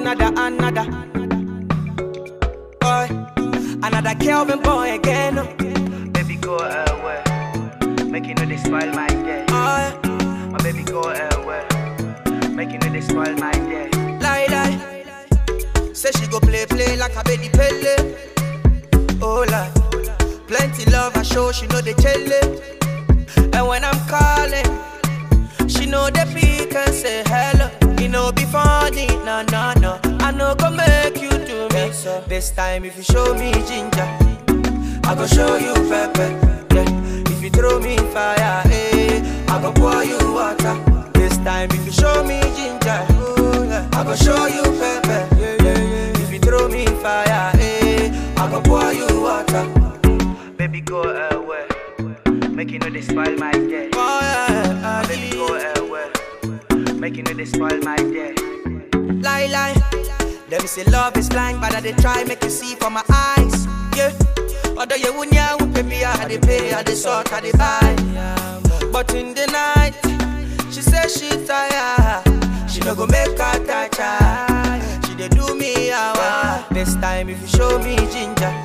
another, another. Boy, another Kelvin boy again. Oh, Baby, go away. Make you know they spoil my day. yeah. My baby, go away. Make you know they spoil my day. lie, lie. Say she go play, play like a baby pele. Oh, la. Plenty love, I show she know the chele. And when I'm calling, she know the pick and say hello. You know be funny, no, no, no. I know go make you do me so. This time if you show me ginger, I go show you pepper. Yeah. If you throw me fire, eh, I go pour you water. This time if you show me ginger, oh, yeah, I go show you pepper. Yeah, yeah, yeah. If you throw me fire, eh, I go pour you water. Baby, go away. Make you know they spoil my day. Oh, yeah, Baby, go away. Make you know they spoil my day. lie, lie. Them say love is blind, but I they try make you see from my eyes. Yeah. Although you wouldn't yeah, pay me, I they pay, I they sort, I they buy. But in the night, she say she tired. She no go make her touch her. She they do me hour. This time if you show me ginger,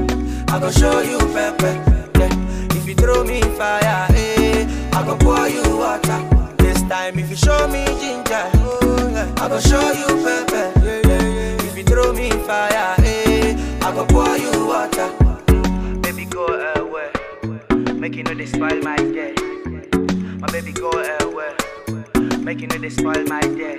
I go show you pepper. Yeah. If you throw me fire, eh, I go pour you water. This time if you show me ginger, oh, yeah, I go show you pepper. Yeah, yeah, yeah. If you throw me fire, eh, I go pour you water. Baby, go away. Make you know they spoil my day. My baby, go away. Make you know they spoil my day.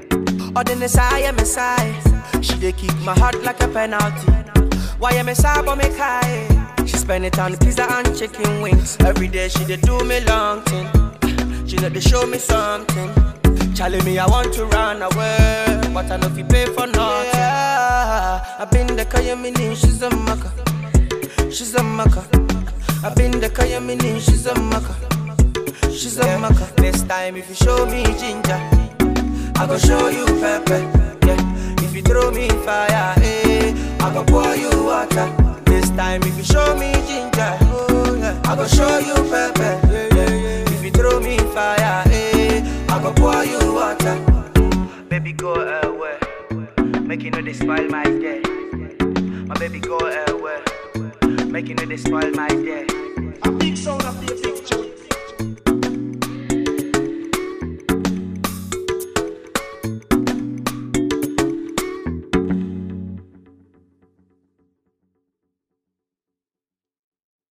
Or the Messiah, Messiah. She dey kick my heart like a penalty. Why am I but me high? She spend it on pizza and chicken wings. Every day she dey do me long thing. She know they show me something. Charlie me, I want to run away, but I know if you pay for nothing. Yeah, I been the Kayamini, she's a maka. She's a maka. I been the Kayamini, she's a maka. She's a maka. This time if you show me ginger. I go show you pepper. Yeah. If you throw me fire, eh, I go pour you water. This time if you show me ginger, oh, yeah, I go show you pepper. Yeah, yeah, yeah. If you throw me fire, eh, I go pour you water. Baby, go away. Make you know they spoil my day. My baby, go away. Make you know they spoil my day.